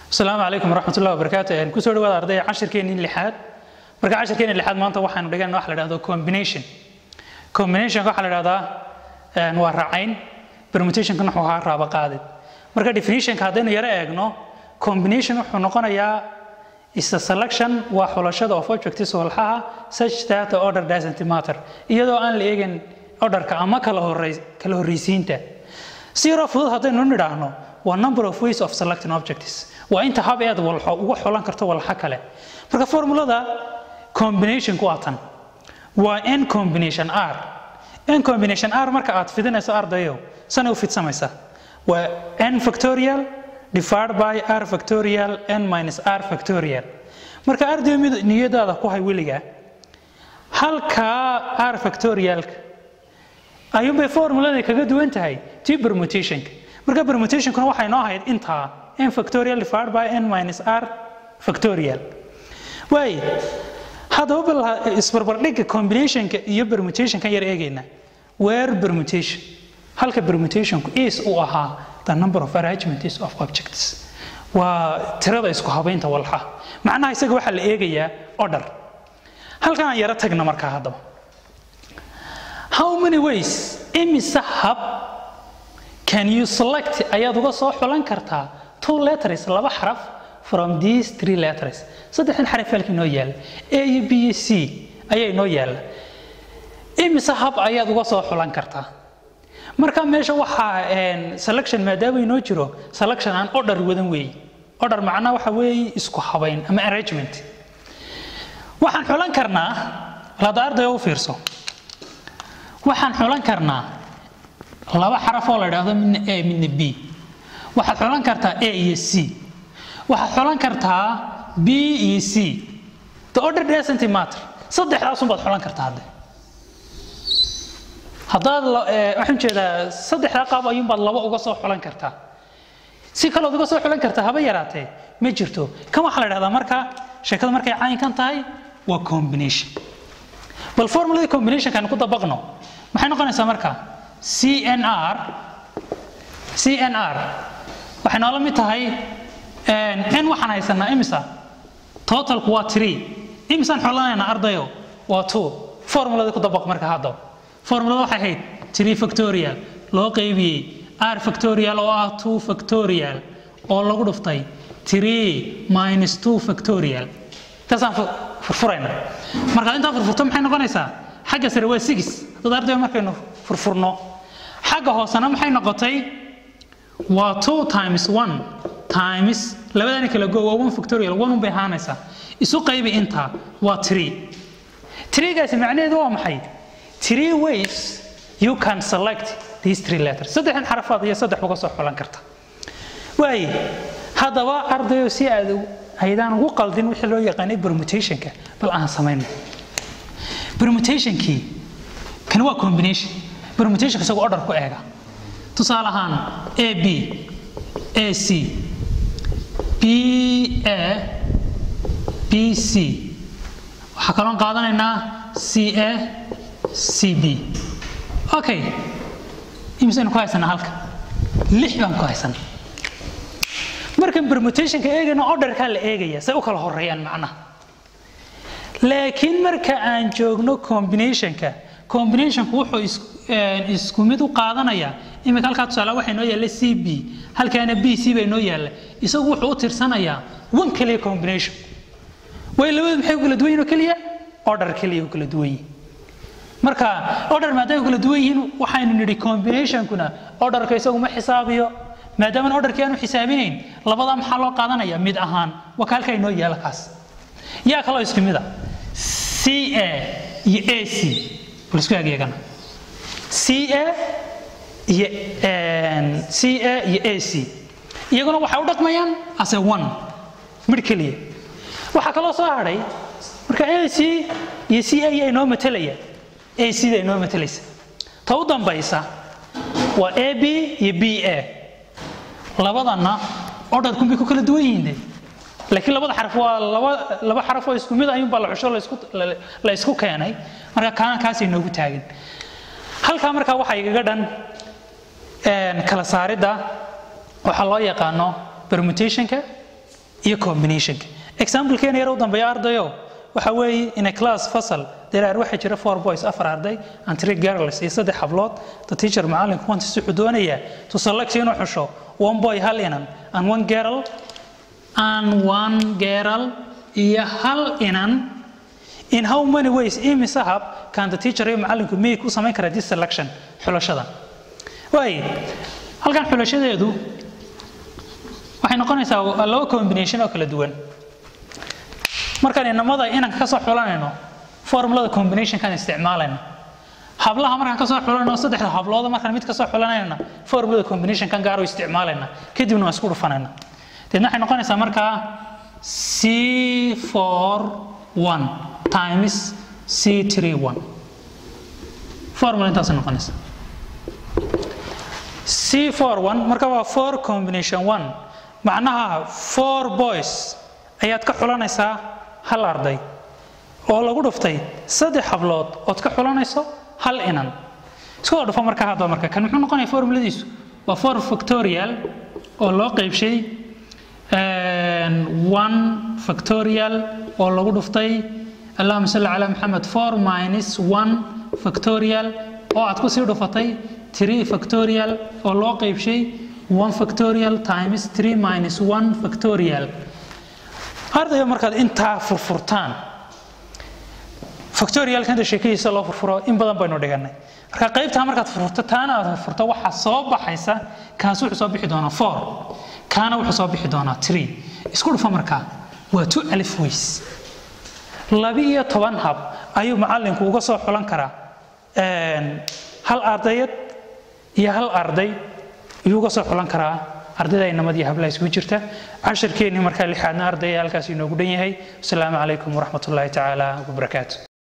asalaamu calaykum waraxmatullahi wabarakaatu kusoo dhawaada ardayda cashirkeenii lixaad marka cashirkeenii lixaad maanta waxaanu dhigana waxa la dhahdo combination combinationka waxaa la dhahdaa waa raacayn permutationkan wuxuu ahaa raaba qaadid marka definitionka haddaynu yaro eegno combination wuxuu noqonayaa is a selection waa xulashada of objects walxaha such that the order doesn't matter iyadoo aan la eegin orderka ama kala horey kala horreysiinta si yaroo fudud haddaynu nidhaahno waa number of ways of selecting objects waa inta hab eed walxo uga xulan karto walxa kale marka formulada combinationku waa tan waa n combination r n combination r marka aad fidinayso ardayo sanay u fidsamaysaa waa n factorial divided by r factorial n minus r factorial marka ardayo mid niyadaada ku hay weliga halkaa r factorialka ayuunbay formulada kaga duwan tahay tii permutationka marka permutationkuna waxay noo ahayd intaa n factorial divided by n minus r factorial waay haddaba bal isbarbardhigga combinationka iyo permutationkan yar eegayna where permutation halka permutationku is uu ahaa the number of arrangements of objects waa tirada isku habaynta walxa macnaha isaga waxaa la eegayaa order halkan aan yaro tagna markaa haddaba how many ways imise hab can you select ayaad uga soo xulan kartaa two letters laba xaraf from these three letters saddexdan xaraf halkii noo yaala a iyo b iyo c ayaa inoo yaala imise hab ayaad uga soo xulan kartaa marka meesha waxaa selection maadaama inoo jiro selection aan order wadan weeye order macnaa waxa weeye isku habayn ama arrangement waxaan xulan karnaa lada ardayo u fiirso waxaan xulan karnaa laba xaraf oo la idhaahdo midna a midna b waxaad xulan kartaa a iyo c waxaad xulan kartaa b iyo c the order doesn't matter saddexdaasun baad xulan kartaa hadde haddaad waxaan jeedaa saddexdaa qaab ayuunbaad laba uga soo xulan kartaa si kalood uga soo xulan kartaa haba yaraatee ma jirto kan waxaa la idhahdaa marka sheekada markay caynkan tahay waa combination bal formuladii combinationkan ku dabaqno maxay noqonaysaa marka cnr cnr waxay noola mid tahay n waxaan haysanaa imisa totalku waa tree imisaan xolanaynaa ardayo waa two formuladii ku dabaq marka haddaba formulada waxay ahayd tree factorial loo qaybiyey r factorial oo ah two factorial oo lagu dhuftay tree minus two factorial intaasaan furfurayna markaad intaa furfurto maxay noqonaysaa xagga sare waa six dad ardayo markaynu furfurno xagga hoosena maxay noqotay waa two times one times labadani kala go waa one factorial one un bay ahaanaysaa isu qaybi intaa waa tree treegaasi macnaheedu waa maxay three ways you can select these three letters saddexdan xarafaad iyo saddex uga soo xulan karta waaye haddaba ardayo si aad aydaan ugu qaldin wixii loo yaqaanay permutationka bal aan samayno permutationkii kan waa combination permutationka isagoo order ku eega tusaale ahaan a b a c b a b c waxaa kaloon qaadanaynaa c a c b okay imisaynu ku haysanaa halka lix baan ku haysanaa markan permutationka eegayna orderkaa la eegaya say u kala horeeyaan macnaha laakiin marka aan joogno combinationka combinationku wuxuu isku mid u qaadanayaa imika halkaa tusaale waxay noo yaalla c b halkaana b c bay noo yaalla isagu wuxuu u tirsanayaa one kaliya combination way labadu maxay u kala duwan yihin oo keliya order keliya u kala duwan yihin marka order maadaama kala duwan yihiin waxaynu nidhi combinationkuna orderka isagu ma xisaabiyo maadaama orderkii aanu xisaabinayn labadaa maxaa loo qaadanaya mid ahaan waa ka halkaa inoo yaala kaas yaa kaloo isku mid a c a iyo a c bal isku egeegana c a iyo c a iyo a c iyaguna waxay u dhaqmayaan as a one midh keliya waxaa kaloo soo hadhay marka a c iyo c a yaa inoo matelaya a c da inoo matelaysa ta u dambaysa waa a b iyo b a labadanna orderkunbay ku kala duwan yihiin de laakiin labada xaraf waa laba laba xaraf oo isku mid ayuunbaa la xusho laisku la isku keenay marka kaana kaasay noogu taagin halkaa markaa waxaa igaga dhan kala saaridda waxaa loo yaqaano permutationka iyo combinationka examplekeena yar u dambeeya ardayo waxa weeye in a class fasal deraar waxaa jira four boys afar arday and three girls iyo saddex hablood the teacher macallinku wantis wuxuu doonayaa to select inuu xusho one boy hal inan and one girl and one girl iyo hal inan in how many ways imise hab can the teacher iyo macallinku may ku samayn karaa this selection xulashada waay halkan xulashadeedu waxay noqonaysaa laba combination oo kala duwan markaan inamada inanka ka soo xulanayno formulada combinationkan isticmaalayna hablaha markaan ka soo xulanayno saddexda hablooda markaan mid ka soo xulanayna formulada combinationkan gaar u isticmaalayna kadibna waan isku dhufanayna deedna waxay noqonaysaa markaa c for one times c three one formula intaasay noqonaysaa c for one marka waa four combination one macnaha four boys ayaad ka xulanaysaa hal arday oo lagu dhuftay saddex hablood ood ka xulanayso hal inan isku wada dhufo markaa hadda marka kan muxuu noqonaya formuladiisu waa four factorial oo loo qaybshay one factorial oo lagu dhuftay allahuma salli calaa maxamed four minus one factorial oo aad kusii dhufatay three factorial oo loo qaybshay one factorial times three minus one factorial ardayga markaad intaa furfurtaan factorialkanta sheekadiisa loo furfuro in badan baynu dhiganay marka qaybtaa markaad furfurto taana aad furfurto waxaa soo baxaysa kaas wuxuu soo bixi doonaa four kaana wuxuu soo bixi doonaa three isku dhufa markaa waa two alif ways laba iyo toban hab ayuu macallinku uga soo xulan karaa hal ardayad iyo hal arday ayuu uga soo xulan karaa ardayda inamadii hablaha isugu jirta cashirkeennii markaa lixaadna ardaya halkaas inoogu dhan yahay wasalaamu calaykum waraxmat ullaahi tacaala wabarakaatu